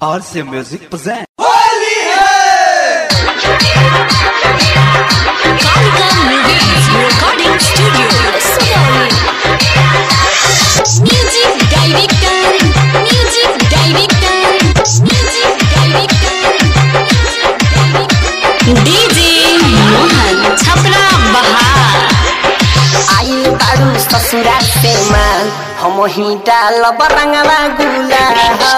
RC Music presents. Kalika Movies Recording Studio, Sugauli. Music Director, Music Director, Music Director, DJ Mohan Chapra Bahar. आइल बारू ससुरा से माल हम ही डाल बरंगवा गुला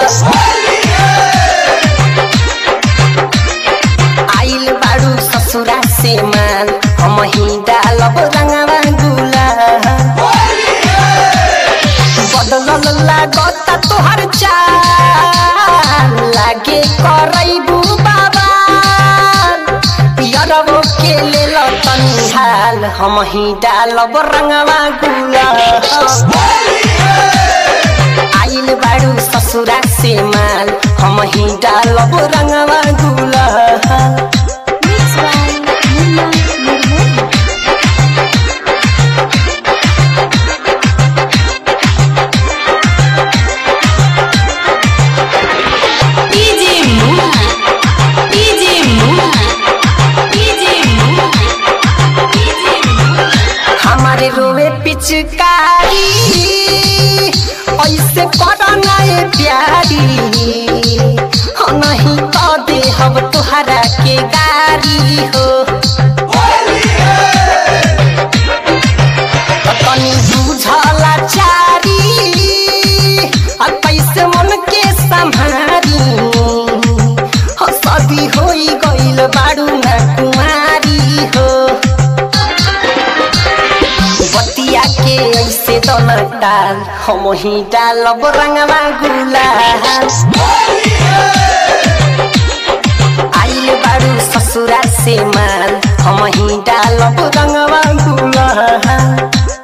आइल बारू ससुरा से माल हम ही डाल बरंगवा गुला बदलल लागता तोहर चाल लागे करैबू बाबा पियरबो के लेल तनी हाल हम ही डालब रंगवा गुला आइल बारू ससुरा से माल हम ही डालब रंगवा गुला Mixed by Munna Murmu. DJ Mohan, DJ Mohan, DJ Mohan, DJ Mohan. हमारे रोवे पिचकारी ऐसे करना ये प्यारी हम नहीं तो दे हम तुहरा के गारी हो तनी बुझला चारी आ कैसे मन के संभारी हो सदी होई गइल बारू ना कुमारी हो बतिया के ऐसे दोना डाल हम ही डालब रंगवा गुलाल आइल बारू ससुरा से माल हम ही डालब रंगवा गुलाल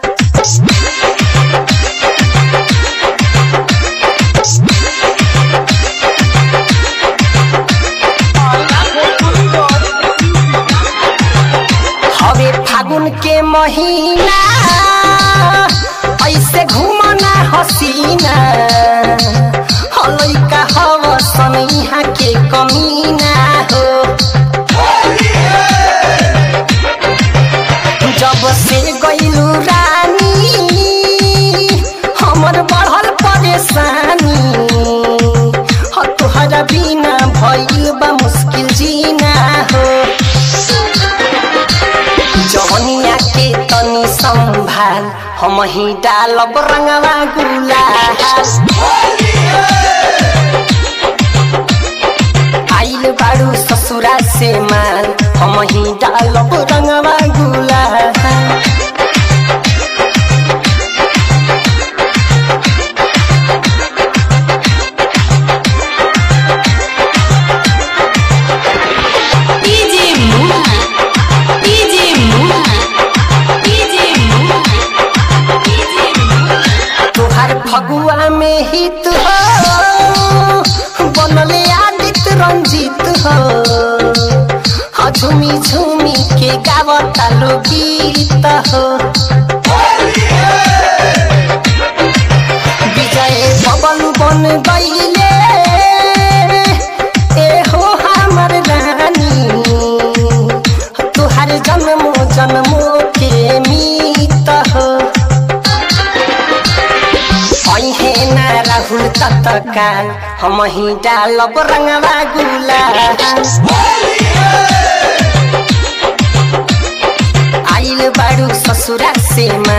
हवे फागुन के महीना ऐसे घूमना हसीना हलैका हव सनैहा के कमीना हो जब से गइलू रानी हमर बढ़ल परेशानी ह तोहरा बिना भइल बा मुश्किल जीना हो जवनिया के तनी संभाल हम ही डालब रंगवा गुलाल आइल बारू ससुरा से माल हम ही डालब रंगवा गुलाल DJ Mohan, DJ Mohan, DJ Mohan, DJ Mohan. तुहार फगुआ में हित हो बनले आदित रंजित हो हाँ झूमी झूमी के गावता लो गीत हो विजय बबल बन गईले ए हो हमर रानी तुहार जन्मो जन्मो के मीत हो ऐहे ना राहुल तत्काल हम ही डालब रंगवा गुलाल आइल बारू ससुरा से